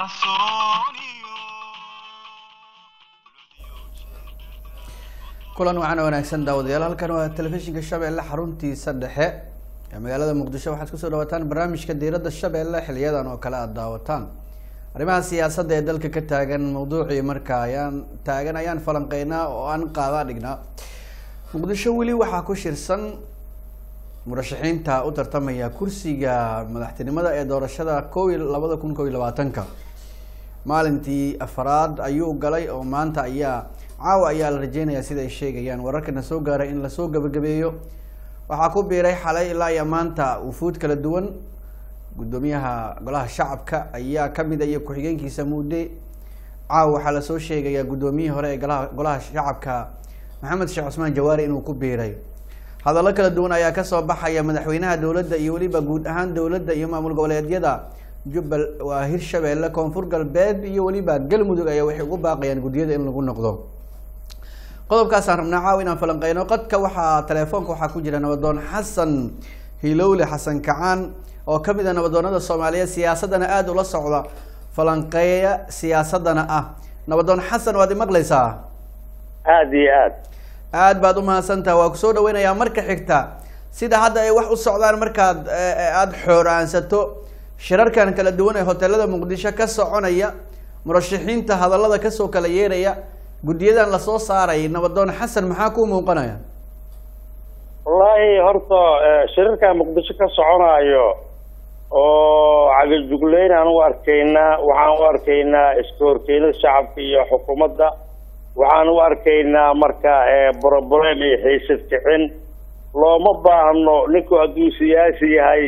kulan wacan wanaagsan daawadayaal halkan waa telefishinka shabeelle xaruntiisa dhexe ee magaalada muqdisho waxaad kusoo dhawataan barnaamijka diiradda shabeelle xiliyadan oo kale aada daawataan arrimaha siyaasadda ee dalka ka taagan mawduucii marka ayaan taagan ayaan falanqeynaa oo aan qaadaa dhignaa muqdisho weli waxaa ku shirsan murashaxiinta u tartamaya kursiga madaxtinimada ee doorashada kow iyo labada kun kow iyo labaatanka maalintii afaraad ayuu galay oo maanta ayaa caawa ayaa la rajeynayaa sida ay sheegayaan wararkana soo gaaray in lasoo gabagabeeyo waxaa ku biiray xalay ilaa iyo maanta wufuud kala duwan guddoomiyaha golaha shacabka ayaa kamid a iyo ku-xigeenkiisa mudde caawa waxaa lasoo sheegayaa guddoomiyihii hore ee golaha golaha shacabka maxamed sheekh cusmaan jawaari inuu ku biiray hadallo kala duwan ayaa kasoo baxaya madaxweynaha dowladda iyo weliba guud ahaan dowladda iyo maamul goboleedyada jubbal waa hirshabeelle koonfur galbeed iyo weliba galmudug ayaa waxay ugu baaqayaan guddiyada in lagu noqdo qodobkaasaan rabnaa caawa inaan falanqeyno qadka waxaa telefoonka waxaa ku jira nabadoon xasan hilowle xasan kacaan oo kamid a nabadoonada soomaaliyeed siyaasaddana aada ula socda falanqeeya siyaasadana ah nabadoon xasan waad imaqlaysaa aada iyo aad aad baad umahadsantaha waa kusoo dhaweynayaa marka xigta sida hadda ay wax u socdaan markaad aada xooraansato shirarkan kala duwan ee hoteelada muqdisho ka soconaya murashaxiinta hadallada kasoo kala yeeraya guddiyadan lasoo saaray nabadoon xasan maxaa ku muuqanaya wallaahi horta shirarka muqdisho ka soconaayo oo cagajugleyn aan u arkaynaa waxaan u arkaynaa iska horkeynada shacabka iyo xukuumadda waxaan u arkaynaa marka broblem iyo xiisad kicin looma baahno ninku hadduu siyaasi yahay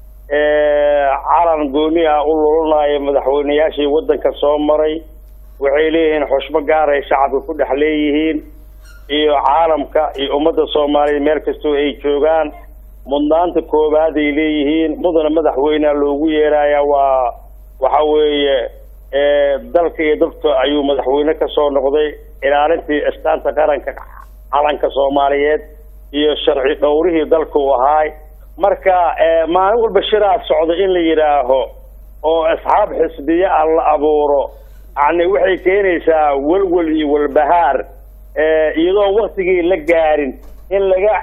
calan gooni ah u lulanayo madaxweyneyaashii waddanka soo maray waxay leeyihiin xushmo gaaray shacabka ku dhex leeyihiin iyo caalamka iyo ummadda soomaaliyeed meel kastoo ay joogaan mudnaanta koowaad ay leeyihiin mudana madaxweynea loogu yeeraya waa waxa weeye dalka iyo dadka ayuu madaxweyne kasoo noqday ilaalintii astaanta qaranka calanka soomaaliyeed iyo sharci dhowrihii dalka u ahaay marka maalin walba shiraa socda in la yidhaaho oo asxaab xisbiye ah la abuuro yani waxay keenaysaa welwel iyo walbahaar iyadoo waktigii la gaarin in laga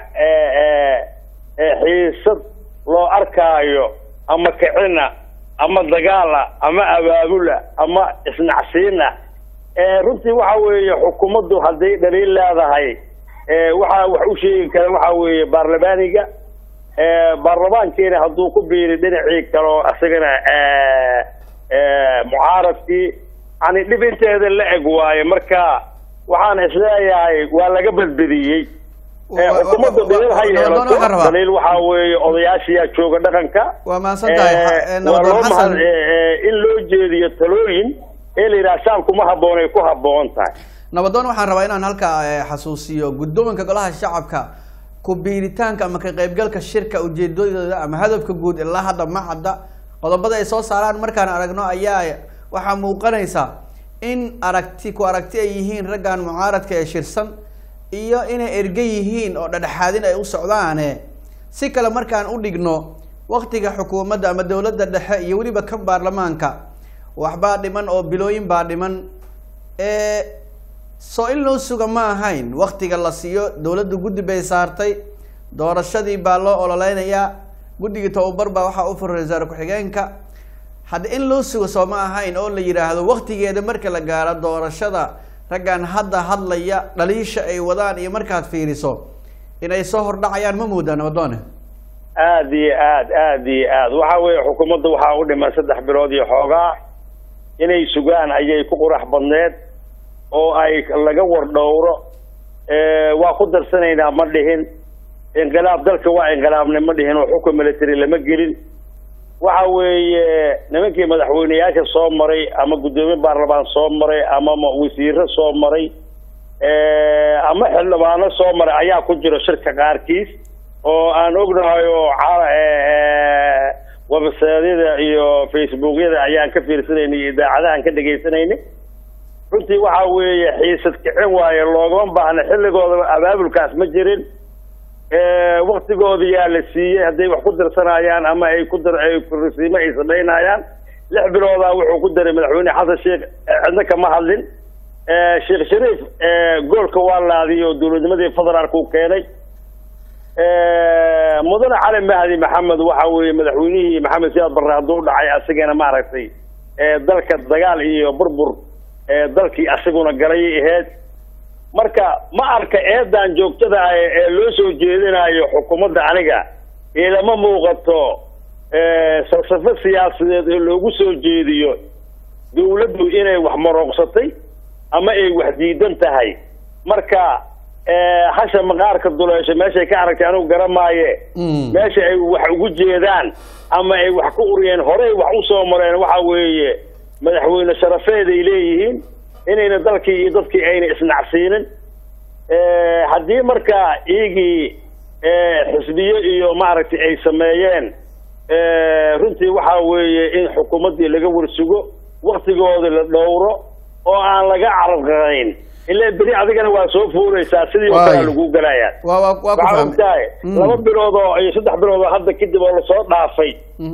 xiisad loo arkaayo ama kicina ama dagaala ama abaabula ama isnacsiina runtii waxa weeye xukuumaddu hadday dhaliil leedahay waxaa wax u sheegi kara waxa weeye baarlamaaniga baarlamaankiina hadduu ku biiri dhinacii kaleo isagana mucaaradkii yani dhib inteeda la eg waaye marka waxaan isleeyahay waa laga badbadiyey xukuumadda daliil ha yeelato daliil waxaa weeye odayaashiyaa jooga dhaqanka waa mahadsan tahay waa nabadoon loo xasan mahad in loo jeediyo talooyin ee la yidhaha shacabku ma habboon ay ku habboon tahay nabadoon waxaan rabaa inaan halkaa eh, xasuusiyo guddoonka golaha shacabka ku biiritaanka ama ka qaybgalka shirka ujeedadooda ama hadafka guud ilaa hadda ma cadda qodobada ay soo saaraan markaan aragno ayaa waxaa muuqanaysa in aragti ku aragti ay yihiin raggan mucaaradka ee shirsan iyo inay erge yihiin oo dhadhexaadin ay u socdaane si kale markaan u dhigno waktiga xukuumadda ama dowladda dhexe iyo weliba kan baarlamaanka waxbaa dhiman oo bilooyin baa dhiman ee soo in loo suga ma ahayn waktiga la siiyo dowladda guddi bay saartay doorashadii baa loo ololeynayaa guddigii tababar baa waxaa u furay wasaare ku-xigeenka hadda in loo sugo soo ma ahayn oo la yidhaahdo waktigeeda marka la gaaro doorashada raggan hadda hadlaya dhaliisha ay wadaan iyo markaad fiiriso inay soo hordhacayaan ma moodaa nabadoone aada iyo aad aada iyo aad waxa weeye xukuumadda waxaa u dhiman saddex bilood iyo xoogaa inay sugaan ayay ku qurax badneed oo ay laga wardhowro waa ku darsanaynaa ma dhihin inqilaab dalka waa inqilaabnay ma dhihin oo xukun military lama gelin waxa weeye nimankii madaxweyneyaasha soo maray ama guddoomiye baarlamaan soo maray ama ma- wasiiro soo maray ama xildhibaano soo maray ayaa ku jira shirka qaarkiis oo aan ognahay oo ca- websaydyada iyo facebookyada ayaan ka fiirsanaynay iyo idaacadahan ka dhagaysanaynay runtii waxa weeye xiisad kicin waaye loogama baahna xilligoodaba abaabulkaas ma jirin waktigooda yaa la siiyey hadday wax ku dirsanayaan ama ay ku dir ay risiimo ay samaynayaan lix biloodaa wuxuu ku daray madaxweyne xasan sheekh cidna kama hadlin sheekh shariif goolka waa laadiy oo dowladnimadii federaalka u keenay mudane cali mahdi maxamed waxa weeye madaxweynihii maxamed siyaad barre hadduu dhacay asagana maaragtay dalka dagaal iyo burbur dalkii asaguna galayay ahayd marka ma arka eedan joogtada ah ee loo soo jeedinayo xukuumadda aniga ilama muuqato falsafo siyaasadeed oo loogu soo jeediyo dawladdu inay wax marooqsatay ama ay wax diidan tahay marka hasha maqaarka duleesho meeshay ka aragtay anigu garamaaye meesha ay wax ugu jeedaan ama ay wax ku uriyeen horey wax usoo mareen waxa weeye madaxweyne sharafeed ay leeyihiin inayna dalkii iyo dadkii ayna isnacsiinin haddii marka iyagii xisbiye iyo maaragtay ay sameeyeen runtii waxa weeye in xukuumaddii laga warsugo waktigooda la dhowro oo aan laga carabqayn ilaa beri adigana waa soo fuuraysaa sidii oo kale lagu galayaa waa waa waa ku waxaa fahmay ogtahay laba bilood oo iyo saddex bilood oo hadda kadib oo lasoo dhaafay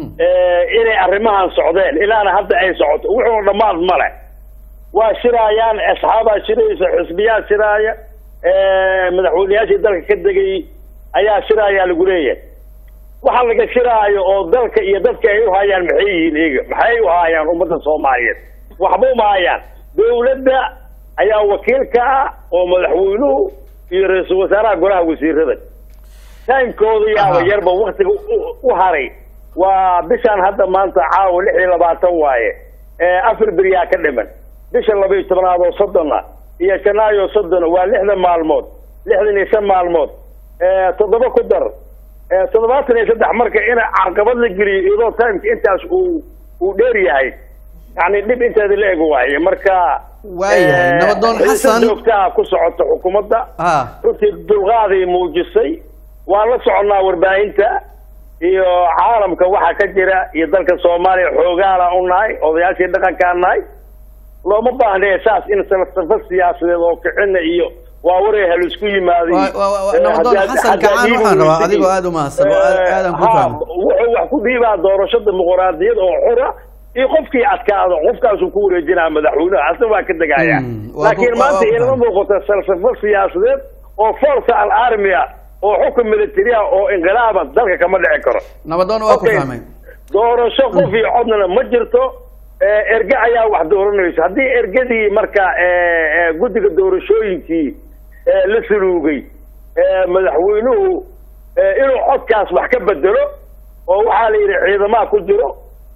inay arrimahan socdeen ilaana hadda ay socoto wuxuu dhammaad male waa shiraayaan asxaabaa shiraysa xisbiyaa shiraaya madaxweyneyaashii dalka ka degay ayaa shiraayaa lagu leeyahay waxa laga shiraayo oo dalka iyo dadka ay uhayaan maxay yihiin iyaga maxay uhayaan ummadda soomaaliyeed waxba uma hayaan dawladda ayaa wakiil ka ah oo madaxweynuhu iyo ra-iisul wasaaraha golaha wasiirada timekooda yaaba Aha. yarba waktiga u- u haray waa bishaan hadda maanta caawa lix iyo labaatan waaye ee afar beriyaa ka dhiman bisha laba iyo tobnaad oo soddona iyo janaayo soddona waa lixdan maalmood lixdan iyo shan maalmood ee toddoba ku dar ee toddobaatan iyo saddex marka in carqabad la geliyo iyadoo timeka intaas uu uu dheer yahay yani dhib inteeda la eg waaye marka Waayahay. ee, Nabadoon xiisad Xasan. joogtaa ku socota xukuumadda ha runtii dulqaaday muujisay waan la soconnaa warbaahinta iyo caalamka waxa ka jira iyo dalka soomaaliya xoogaala u nahay odayaashii dhaqankaa nahay looma baahne saas in falsafo siyaasadeed oo kicina iyo waa waray hal isku yimaadiy Waa- waa- waa- Nabadoon Xasan Kacaan waxaan rabaa adigoo aad u mahadsan oo aad- aadan ku fahmay. wuxuu wax ku dhiibaa doorasho dimuqraadiyad oo xura iyo qofkii adkaado qofkaasuu ku wareejinaa madaxweynaha asna waa ka degaya Hmm, waa ku- laakiin waa- maanta waa ku ilama fahmay. muuqato falsafo siyaasadeed oo force al army ah oo xukun military ah oo inqilaaba dalka kama dhici karo nabadoon waa ku Okay. fahmay doorasho qof iyo codna ma jirto ee, erge ayaa wax dooranaysa haddii ergadii marka ee, ee, guddiga doorashooyinkii ee, la suluugay ee, madaxweynuhu ee, inuu codkaas wax ka bedelo oo waxaa la yidhi ciidamaha ku jiro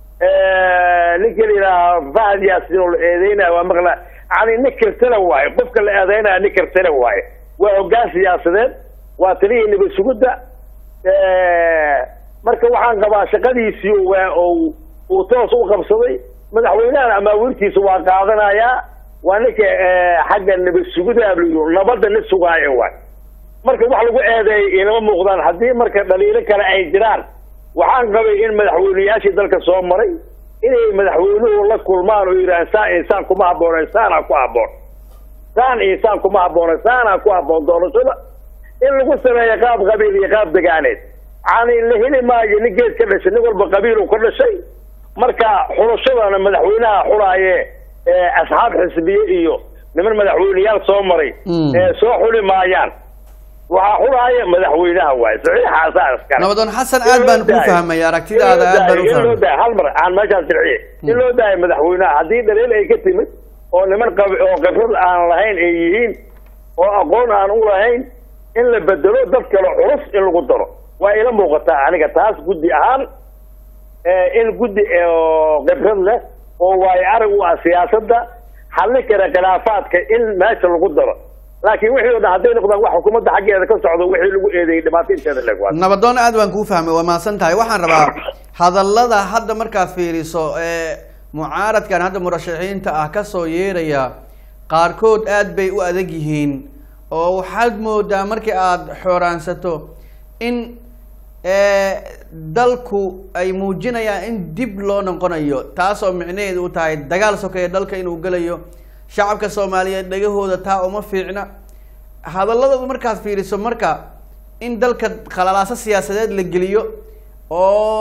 ee, ninka la yidhaha fahad yaasin oo la eedeynaya waa maqla yani nin kirtana waaye qofka la eedeynaya nin kirtana waaye waa hoggaan siyaasadeed waa taliyii nabad sugidda marka waxaan qabaa shaqadiisii waa uu uu toos u qabsaday madaxweynahan amaawiirtiisa waa qaadanayaa waa ninka xagga nabad sugidaa la yidhi nabadda nin sugaayo waay marka wax lagu eedeeyay inama muuqdaan haddii marka dhaliilo kale ay jiraan waxaan qabay in madaxweyneyaashii dalka soo maray inay madaxweynuhu la kulmaan oo yidhahaan saa insaan kuma habboona insaanaa ku habboon saan insaan kuma habboona saanaa ku habboon doorashada in lagu sameeyo qaab qabiil iyo qaab degaaneed yani la heli maayo nin geed ka dhashay nin walba qabiil uu ka dhashay marka xulashadana madaxweynaha xulaaye asxaab xisbiye iyo niman madaxweyneyaal soo maray Mm. ee soo xuli maayaan waxaa xulaaya madaxweynaha waaye saxiixaasaa iskale nabadoon xasan aad baan ku fahmay aragtidaada aad baan u in loo fahmay daayo hal mar aan meeshaas dirciye in loo daayo madaxweynaha haddii dhaliil ay ka timid oo niman qab oo khibrad aan lahayn ay yihiin oo aqoon aan u lahayn in la bedelo dad kale culus in lagu daro waa ila muuqataa aniga taas guddi ahaan ee, in guddi ee, oo khibrad leh oo waayo arag u ah siyaasadda xallin kara khilaafaadka in meesha lagu daro laakiin wixii oo dhan hadday noqdaan wax xukuumadda xaggeeda ka socdo wixii lagu eedeeyey dhibaato inteeda leeg waa nabadoon aad baan kuu fahmay waa mahadsan tahay waxaan rabaa hadallada hadda markaad fiiriso ee mucaaradkan hadda murashaxiinta ah kasoo yeeraya qaarkood aad bay u adag yihiin oo waxaad moodaa markii aada xooraansato in ee, dalku ay muujinayaan in dib loo noqonayo taasoo micnaheedu u tahay dagaal sokeeye dalka inuu gelayo shacabka soomaaliyeed dhagahooda taa uma fiicna hadalladooda markaad fiiriso marka in dalka khalalaaso siyaasadeed la geliyo oo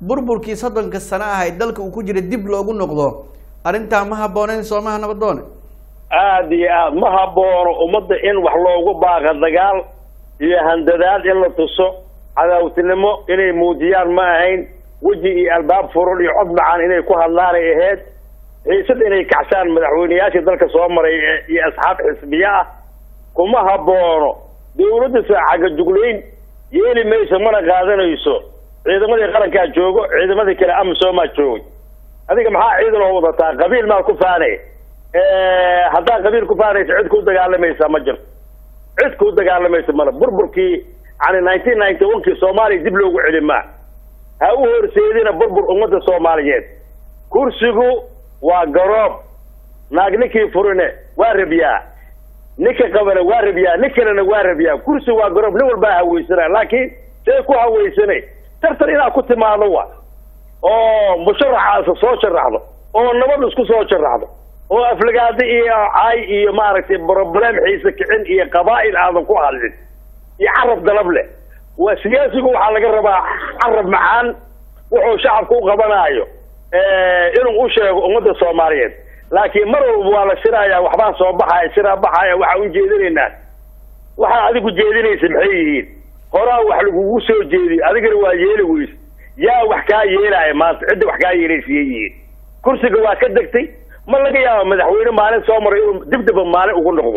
burburkii soddonka sano ahayd dalka uu ku jira dib loogu noqdo arrintaa ma habbooneyn soomaha nabadoone aada iyo aad ma haboono ummadda in wax loogu baaqa dagaal iyo handadaad in la tuso cadaawtinimo inay muujiyaan ma ahayn weji iyo albaab furan iyo cod macaan inay ku hadlaanay ahayd xiisad inay kacsaan madaxweyneyaashii dalka soo maray iyo asxaab xisbiye ah kuma haboono dawladda saacaga juglayn yeeli mayso mana qaadanayso ciidamadii qarankaa joogo ciidamadii kale amisomaa joogay adiga maxaa ciidan oo wadataa qabiil maa ku faanay haddaa qabiil ku faanaysa cid ku dagaalamaysa ma jirto cid ku dagaalamaysa male burburkii yani nineteen ninety one kii soomaaliya dib loogu celi maa ha u horseedina burbur ummadda soomaaliyeed kursigu waa garoob naag ninkii furine waa rabyaa ninka qabana waa rabyaa nin kalena waa rabyaa kursi waa garoob nin walbaa haweysana laakiin see ku haweysanay tartan inaad ku timaado wa oo musharaxaasa soo sharaxdo oo nabad isku soo sharaxdo oo aflagaado iyo caay iyo maaragtay broblem xiise kicin iyo qabaa'il aadan ku hadlin iyo carab dalab leh waa siyaasigu waxaa laga rabaa carab macaan wuxuu shacabka u qabanaayo inuu u sheego ummadda soomaaliyeed laakiin mar walba waa la shirayaa waxbaa soo baxaya shiraa baxaya waxaa ujeedinaynaa waxaa adigu jeedinaysa maxay yihiin horaa wax lagugu soo jeediyo adigana waa yeeli weyse yaa wax kaa yeelaya maanta cidda wax kaa yeelaysiyay yihiin kursiga waa ka degtay ma laga yaaba madaxweyne maalin soo maray inuu dibdaba maalin ugu noqdo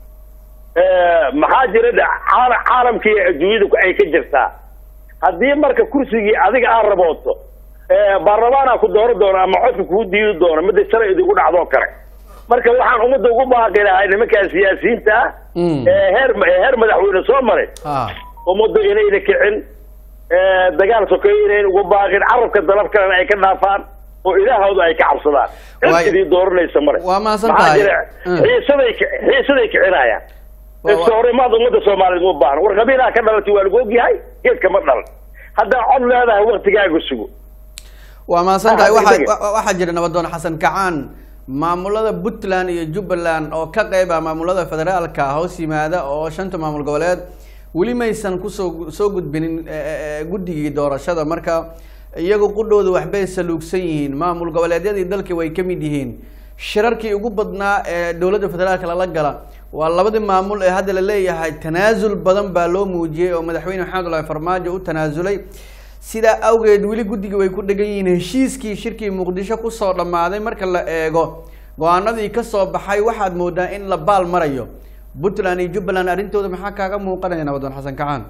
maxaa jira caalamkii adduunyada ay ka jirtaa haddii marka kursigii adiga aad rabooto baarlamaana ku dooro doono ama codka kuu diidi doono midda shalay idigu dhacdoo kale marka waxaan ummadda ugu baaqi lahay nimankaa siyaasiyiinta ah heer heer madaxweyne soo maray ummadda inayna kicin dagaal sokeeyo inayn ugu baaqin carabka dalab kalena ay ka dhaafaan oo ilaahooda ay ka cabsadaan cid idii dooranaysa mare waa mahadsan tahay xiisaday xiisaday kicinayaan iska horimaad ummadda soomaaliyeed uma baahna war qabiilaha ka dhalatay waa lagu ogyahay geedka ma dhalan haddaa cod leedahay waktigaaga sugo waa mahadsan tahay waxa waxaa jira nabadoon xasan kacaan maamulada puntland iyo jubbaland oo ka qeyb ah maamulada federaalka hoos yimaada oo shanta maamul goboleed weli maysan kusoo soo gudbinin guddigii doorashada marka iyagu qudhooda waxbay saluugsan yihiin maamul goboleedyadii dalkii way ka mid yihiin shirarkii ugu badnaa ee dowladda federaalka lala gala waa labadii maamul ee hadda la leeyahay tanaasul badan baa loo muujiyey oo madaxweyne maxamed ulahi farmaajo u tanaasulay sidaa awgeed weli guddiga way ku dhegan yihiin heshiiskii shirkii muqdisho kusoo dhammaaday marka la eego go-aanadii kasoo baxay waxaad moodaa in la baal marayo puntland iyo jubbaland arrintooda maxaa kaaga muuqanaya nabadoon xasan kacaan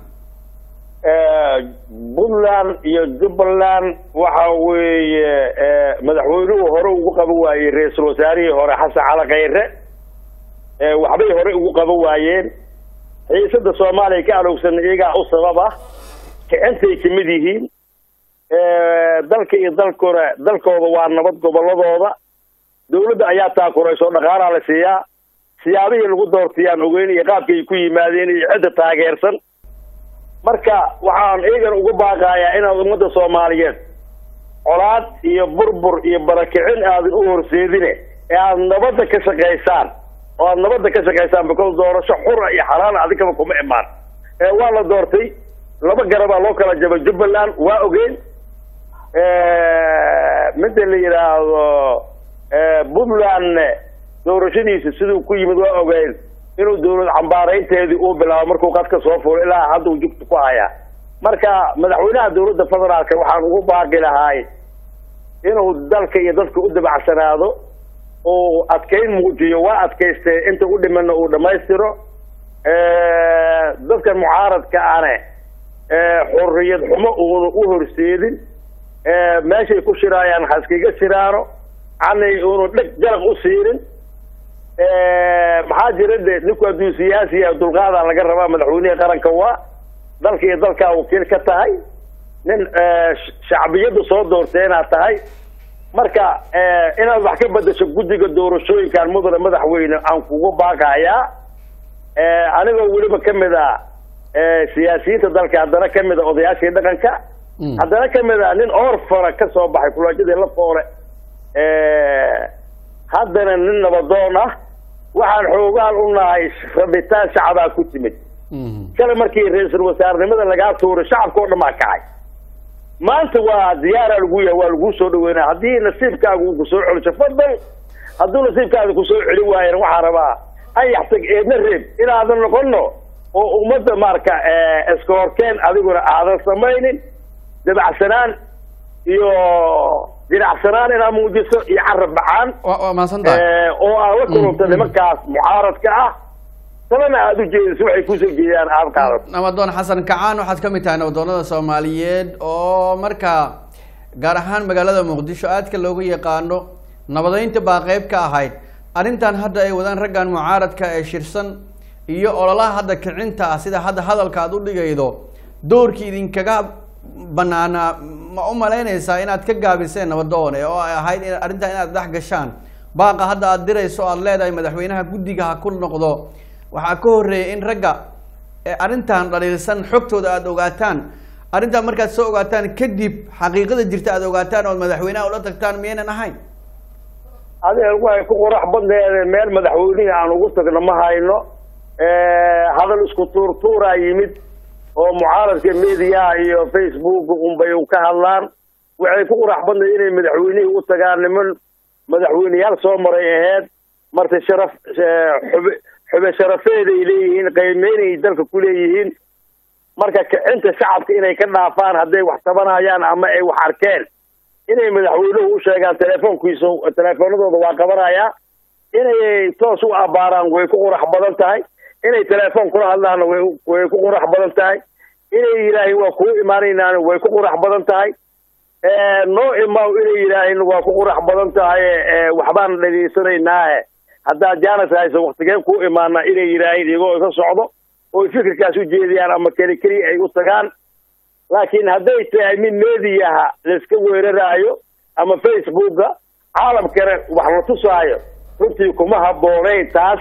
puntland iyo jubbaland waxa weeye madaxweynuhu hore ugu qaban waayey ra-iisul wasaarihii hore xasan cali khayre waxbay hore ugu qaban waayeen xiisada soomaaliya ka alowsan iyagaa u sabab ah kicintay kamid yihiin dalka iyo dalkuna dalkooda waa nabad goboladooda dawladda ayaa taakurayso dhaqaalaa la siiyaa siyaabihii lagu doortayaan ogeyn iyo qaabkay ku yimaadeen iyo cidda taageersan marka waxaan iyagana ugu baaqayaa inaad ummadda soomaaliyeed colaad iyo burbur iyo barakicin aadan u horseedine ee aada nabadda ka shaqaysaan oo aada nabadda ka shaqaysaan because doorasho xura iyo xalaal adigaba kuma imaan waa la doortay laba garabaa loo kala jabay jubbaland waa ogeyn midda la yidhaahdo puntland doorashadiisa siduu ku yimid waa ogeyn inuu dawlad cambaaraynteedii uu bilaabo markuu qadka soo fulo ilaa hadda uu jugta ku hayaa marka madaxweynaha dawladda federaalka waxaan ugu baaqi lahaay inuu dalka iyo dadka u dabacsanaado uu adkayn muujiyo waa adkaystee inta u dhimana uu dhammaystiro dadkan mucaaradka ane xurriyad xumo uuna u horseedin meeshay ku shiraayaan haskiga shiraano canay uunu dheg jaraq u siinin maxaa jira de ninku hadduu siyaasiya dulqaadaa laga rabaa madaxweynihii qaranka waa dalka iyo dalkaa wakiil ka tahay nin shacbiyadda soo doortay inaad tahay marka inaad wax ka bedasho guddiga doorashooyinkan mudane madaxweyne aan kugu baaqayaa anigoo weliba kamid a siyaasiyiinta dalka haddana kamid a odayaashii dhaqanka haddana kamid a nin orfana ka soo baxay kulaajadii la foole haddana nin nabadoon ah waxaan xoogaan u nahay rabitaan shacabaa ku timid kale markii ra-iisul wasaarnimada lagaa tuuray shacabka oo dhan baa kacay maanta waa diyaara lagu yahay waa laguu soo dhaweynaya haddii nasiibkaaga uu kusoo celiso fadal hadduu nasiibkaaga kusoo celin waayana waxaa rabaa ayax tag eedna reeb inaadan noqono oo ummadda marka iska horkeen adiguna aadan samaynin dabacsanaan iyo dinacsanaan inaad muujiso iyo carab bacaan waa waa mahadsan tahay oo aad la kulanta nimankaas mucaaradka ah sabana aada u jeediso waxay kusoo jeedaan aada qaadato nabadoon xasan kacaan waxaad ka mid tahay nabadoonada soomaaliyeed oo markaa gaar ahaan magaalada muqdisho aadka loogu yaqaano nabadeynta baa qeyb ka ahayd arrintan hadda ay wadaan raggan mucaaradka ee shirsan iyo ololaha hadda kicinta ah sida hadda hadalka aad u dhigaydo doorkii idinkaga banaanaa ma u malaynaysaa inaad ka gaabiseen nabadoone oo ay ahayd in arrintan inaad dhex gashaan baaqa hadda aad dirayso aad leedahay madaxweynaha guddiga ha ku noqdo waxaa ka horreeyay in ragga ee arrintan dhaliilsan xogtooda aada ogaataan arrintan markaad soo ogaataan kadib xaqiiqada jirta aad ogaataan ood madaxweynaha ula tagtaan miyaynan ahayn adeer way ku qurax badneede meel madaxweynihii aan ugu tagno ma hayno hadal isku tuurtuuraa yimid oo mucaaradka mediaha iyo facebook unbay ka hadlaan waxay ku qurax badneed inay madaxweynihii u tagaan niman madaxweyneyaal soo maray aheyd marta sharaf xube xube sharafeeday leeyihiin qiimeynay dalka ku leeyihiin marka kicinta shacabka inay ka dhaafaan hadday wax tabanayaan ama ay wax arkeen inay madaxweynuhu u sheegaan telefoonkiisa telefoonadooda waa qabanayaa inay toos u abbaaraan way ku qurax badan tahay inay telefoon kula hadlaanna way way ku qurax badan tahay inay yidhaahin waa kuu imaanaynaana way ku qurax badan tahay noo imaw inay yidhaahin waa ku qurax badan tahay waxbaan dhegeysanaynaah haddaad jaanas hayso waktigeen kuu imaana inay yidhaahin iyagoo iga socdo oy fikirkaas u jeediyaan ama keli keliya ay u tagaan laakiin hadday tahay mid mediaha laiska weeraraayo ama facebooka caalamkana wax la tusaayo runtii kuma habboonayn taas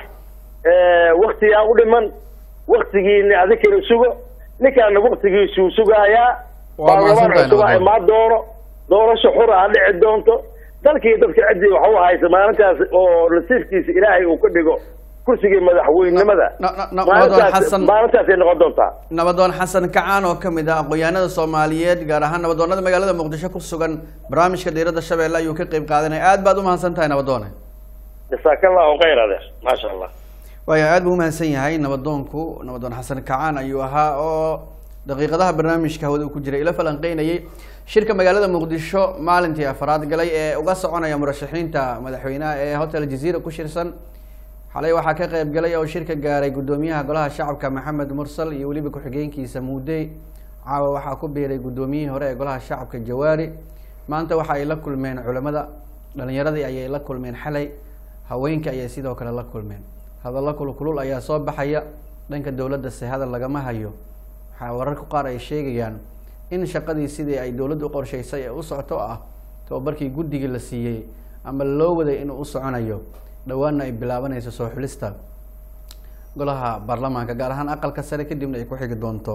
waktigaa u dhiman waktigiina adikana sugo ninkaana waktigiisuu sugaayaa Waa mahadsan baarlamaan tahay, cusubaa Nabadon. imaan doono doorasho xura ha dhici doonto dalkii dadka ciddii wax u haysa maalintaas oo nasiibkiisa ilaahay uu ka dhigo kursigii madaxweynenimada Na- na- na- maalintaas Nabadon Xasan- maalintaasay noqon doontaa nabadoon xasan kacaan oo kamid ah aqoonyahanada soomaaliyeed gaar ahaan nabadoonada magaalada muqdisho ku sugan barnaamijka diiradda shabeelle ayuu ka qeyb qaadanaya aad baad umahadsan tahay nabadoone jasaaka allahu khayr adeer maasha allah waayo aad buu umahadsan yahay nabadoonku nabadoon xasan kacaan ayuu ahaa oo daqiiqadaha barnaamijka hawada ku jiray ila falanqeynayay shirka magaalada muqdisho maalintii afraad galay ee uga soconaya murashaxiinta madaxweynaha ee hotel jazeera ku shirsan xalay waxaa ka qeyb galay oo shirka gaaray guddoomiyaha golaha shacabka maxamed mursal iyo weliba ku-xigeenkiisa muudey caawa waxaa ku biiray guddoomiyihii hore ee golaha shacabka jawaari maanta waxa ay la kulmeen culamada dhalinyaradii ayay la kulmeen xalay haweenka ayay sidoo kale la kulmeen hadallo kulkulul ayaa soo baxaya dhanka dowladda se hadal lagama hayo waxaa wararka qaar ay sheegayaan in shaqadii sidii ay dowladda u qorshaysay ee u socoto ah tababarkii guddigii la siiyey ama loo waday inuu u soconayo dhowaanna ay bilaabanayso soo xulista golaha baarlamaanka gaar ahaan aqalka sare kadibna ay ku xigi doonto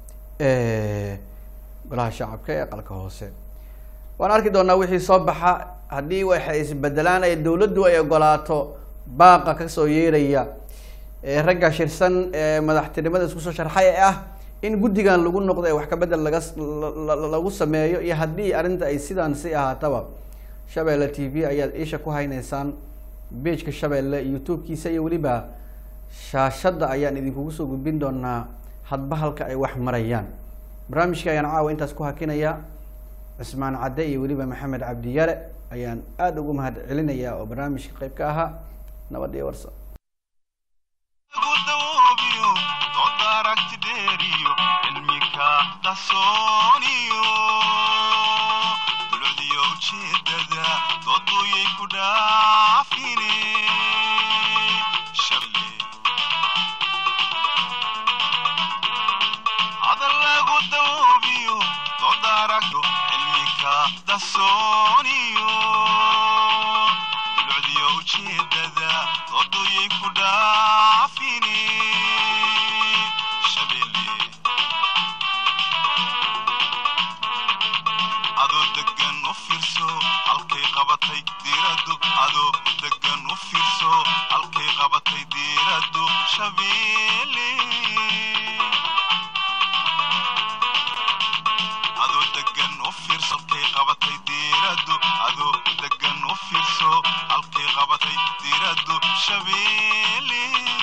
golaha shacabka ee aqalka hoose waan arki doonaa wixii soo baxa haddii waxay isbedelaan ee dowladdu ay ogolaato baaqa kasoo yeeraya ee ragga shirsan ee madaxtinimada isku soo sharxay ee ah in guddigan lagu noqdo ee wax ka bedel laga s- la- la- lagu sameeyo iyo haddii arrinta ay sidaan si ahaataba shabeelle t v ayaad isha ku hayneysaan pageka shabeelle youtube-kiisa iyo weliba shaashadda ayaan idinkugu soo gudbin doonaa hadba halka ay wax marayaan barnaamijka ayaan caawa intaas ku hakinaya cismaan cadde iyo weliba maxamed cabdiyare ayaan aada ugu mahad celinayaa oo barnaamijka qayb ka ahaa nabad iyo warsa gudawoobiyo doodda aragti dheeriyo cilmika qarsooniyo dulcdiyo ujeedada dooduyay ku dhaafine shable hadal lagu dawoobiyo doodda aragto cilmika qarsooniyo dulcdiyo ujeedada dooduyay ku dhaafine shabelle adoo degan u fiirso halkay qabatay diiradu adoo degan u fiirso halkay qabatay diiradu shabeelle adoo degan u shabeelle